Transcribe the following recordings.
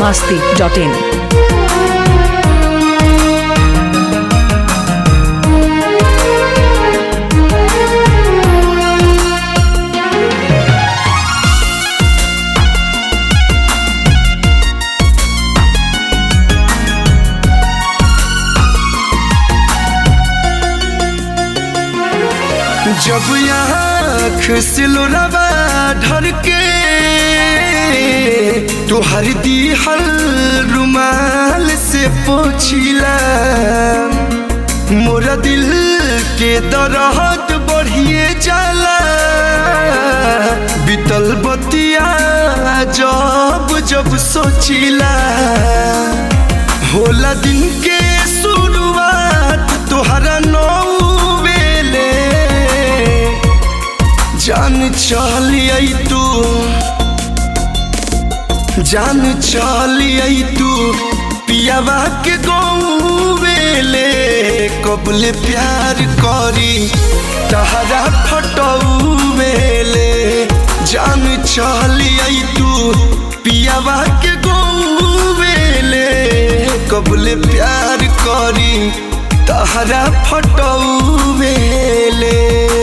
masti.in. जब आँख से लोरावा ढर के तुहर दी हल रुमाल से पोछिला मोरा दिल के दरहत बढ़िए जाला बीतल बतिया जब जब सोचिला होला दिन के शुरुआत तोहरा नौ बेले जान चलिए तू जान चलिए तू पियावा के गौवेले कबले प्यार करी तहरा फटौवेले जान चलिए तू पियावा के गौवेले कबले प्यार करी तहरा फटौवेले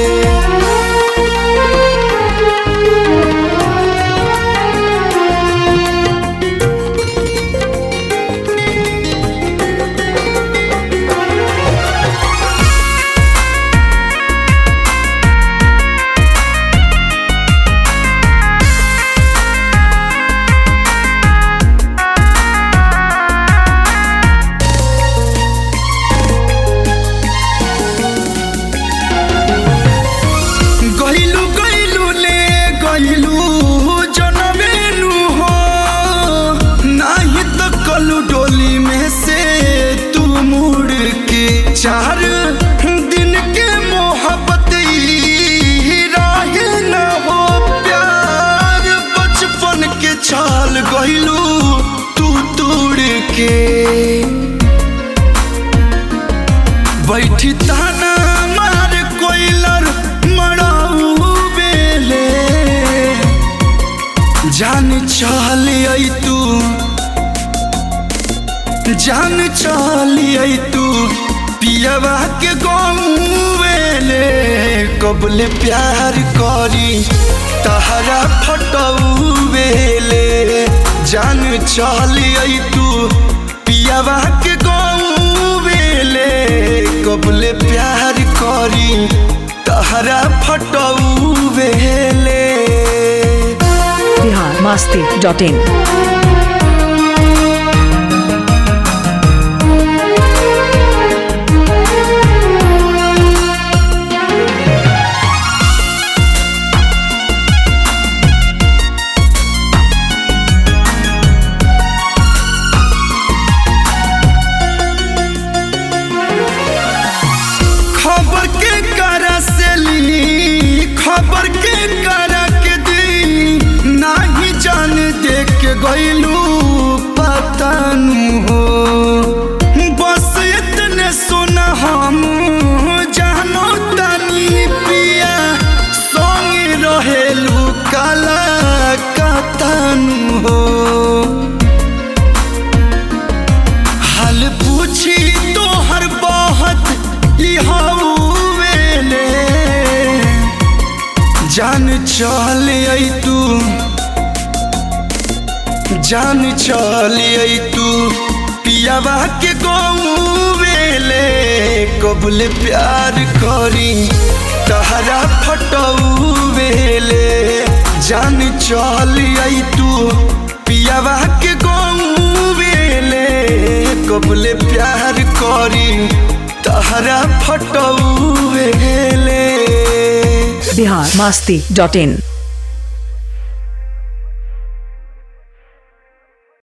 गइलू गइलू ले गइलू जनमेलू हो नाही त कलू डोली में से तू मुड़ के चार दिन के मोहब्बत ई राहे न हो प्यार बचपन के छाल गइलू तू तोड़ के बैठी ताना मार कोइलर मड़ाऊ बेले जान चलिए तू जान चलिए तू पियवा के गौवेले कबले प्यार करी तहरा फटऊ बेले जान चलिए तू पियवा के गौवेले कबले प्यार करी तहरा फटऊ बेले Bihar masti.in. खबर के करा से ली खबर के करा के दी नाही जान देख के गइलू पतन हो बस इतने सुना हम जानो तनी पिया संग रहेलू काला कतन हो हाल पूछी तो हर बात वेले जान चलिए तू जान चलिए तू पियावा के गौवेले कबले प्यार करी तहरा फटऊ वेले जान चलिए तू पियावा के गौवेले कबले प्यार करी तहरा फटऊ वेले Bihar masti.in.